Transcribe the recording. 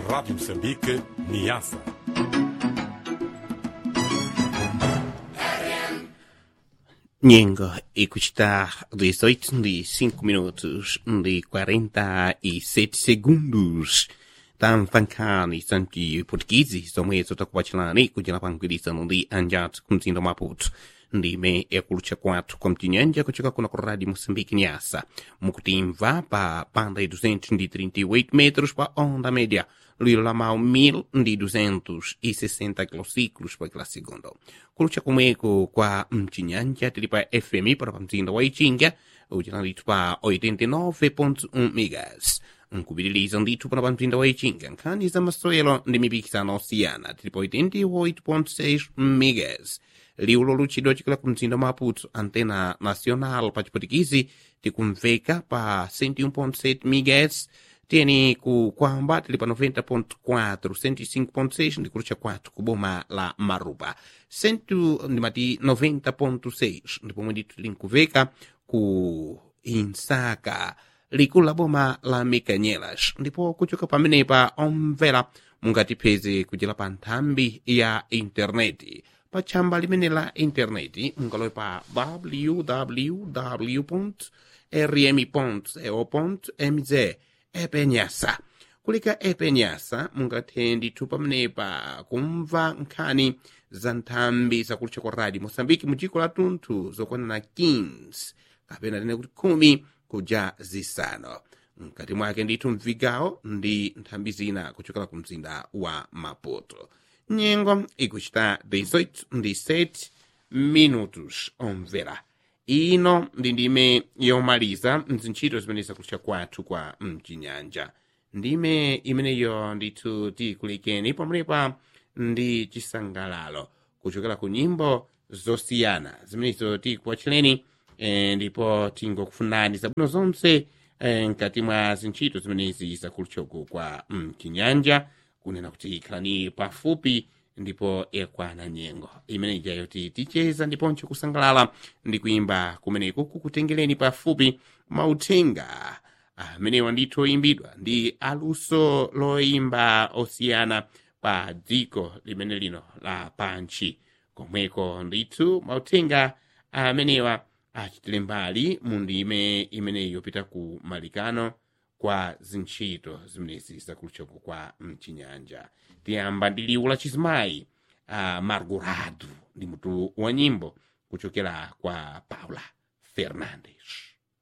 Rádio Moçambique, Niassa. Nyengo e custar 18 de 5 minutos de 47 segundos. Tanfankani sanki portuguesi somwe sotakuwachilani kujila pankwilisa ndi anjat kumzinda maputo ndime ekulucha kwathu kwa mtinyanja kuchoka kuna ku rádio moçambique nyasa mukutimva pa banda de 238 metros pa onda média lilo la mau 1260 kilociclos pa kila segundo kulucha kumweko kwa mtinyanja tili pa fm para pa mzinda wa ichinga ucinalitu pa 89.1 megas nkupitiliza ndithu pana pa mzinda wa ichinga nkhani za masewero ndi mipikisano osiyana tili pa 88.6 megas liulo luchidwa chikala ku mzinda wa maputo antena nacional pa chiputikisi tikumveka pa 101.7 megas tiyeni ku kwamba tili pa 90.4 105.6 ndikulucha kwathu ku boma la marupa 100 ndimati 90.6 ndipomwe ndithu tili nkuveka ku insaka likulu la boma la mikanyelas ndipo kuchoka pamenepa omvera mungatipeze kuchera pa nthambi ya intaneti pa tchamba limene la intaneti mungalowe pa www rm co mz epenyasa kulika epenyasa mungathe ndithu pamenepa kumva nkhani za nthambi zakulucha kwa radio moçambike mu dziko la tunthu zokwanana 15 kapena tene kuti khumi kuja zisano mkati mwake ndithu mvigawo ndi nthambi zina kuchokera ku mzinda wa maputo nyengo ikuchita 18 ndi 7 minutos omvera ino ndi ndime yomaliza mzintchito zimene zakulucha kwathu kwa mchinyanja ndime imeneyo ndithu tikulekeni pamwepa ndi chisangalalo kuchokera ku nyimbo zosiyana zimenezo tikuwachileni eh, ndipo tingokufunani zabwino zonse eh, mkati mwa zintchito zimenezi zakuluchoko kwa mchinyanja kunena kuti khalani pafupi ndipo ekwana nyengo imeneja yoti ticheza ndiponso kusangalala ndi kuimba kumeneku kukutengereni pafupi mauthenga amenewa ndithu oyimbidwa ndi aluso loimba osiyana pa dziko limene lino la panchi komweko ndithu mauthenga amenewa achitire mbali mu ndime imeneyi yopita ku malikano kwa zintchito zimenezi zakuluchoko kwa mchinyanja tiyamba ndi liwu la chizimayi uh, margurado ndi mutu wa nyimbo kuchokera kwa paula fernandes